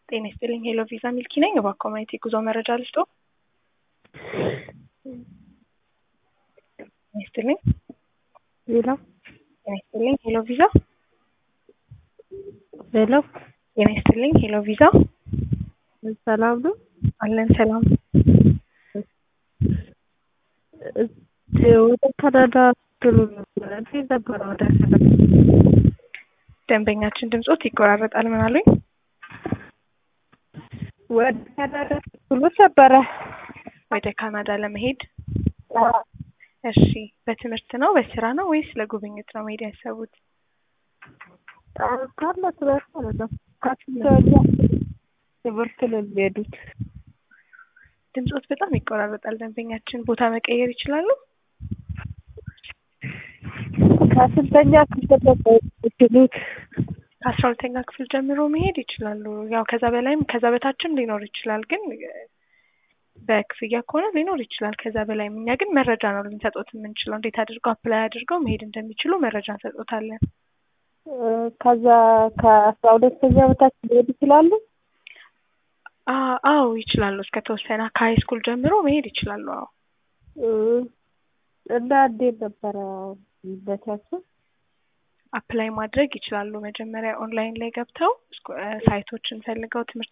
ጤና ይስጥልኝ ሄሎ ቪዛ ሚልኪ ነኝ። እባክዎ ማየት የጉዞ መረጃ ልስጦ? ጤና ይስጥልኝ ሄሎ ጤና ይስጥልኝ ሄሎ ቪዛ ሄሎ ጤና ይስጥልኝ ሄሎ ቪዛ ሰላም ነው? አለን ሰላም። ወደ ካናዳ ስትሉ ነበረ እንዴት ነበረ? ወደ ካናዳ ደንበኛችን ድምጾት ይቆራረጣል። ምን አሉኝ? ወደ ካናዳ ስትሉ ነበረ? ወደ ካናዳ ለመሄድ እሺ፣ በትምህርት ነው በስራ ነው ወይስ ለጉብኝት ነው መሄድ ያሰቡት? ካለ ትምህርት ማለት ነው። ከፍተኛ ትምህርት ነው የሚሄዱት። ድምጾት በጣም ይቆራረጣል። ደንበኛችን ቦታ መቀየር ይችላሉ? ከስንተኛ ክፍል ነበር የምትሉት? ከአስራ ሁለተኛ ክፍል ጀምሮ መሄድ ይችላሉ። ያው ከዛ በላይም ከዛ በታችም ሊኖር ይችላል፣ ግን በክፍያ ከሆነ ሊኖር ይችላል ከዛ በላይም። እኛ ግን መረጃ ነው ልንሰጦት የምንችለው፣ እንዴት አድርገው አፕላይ አድርገው መሄድ እንደሚችሉ መረጃ እንሰጦታለን። ከዛ ከአስራ ሁለተኛ በታች መሄድ ይችላሉ? አ- አዎ ይችላሉ። እስከ ተወሰነ ከሀይ ስኩል ጀምሮ መሄድ ይችላሉ። አዎ እና እንዴት ነበረ ይመቻቸው? አፕላይ ማድረግ ይችላሉ። መጀመሪያ ኦንላይን ላይ ገብተው ስኩ- ሳይቶችን ፈልገው ትምህርት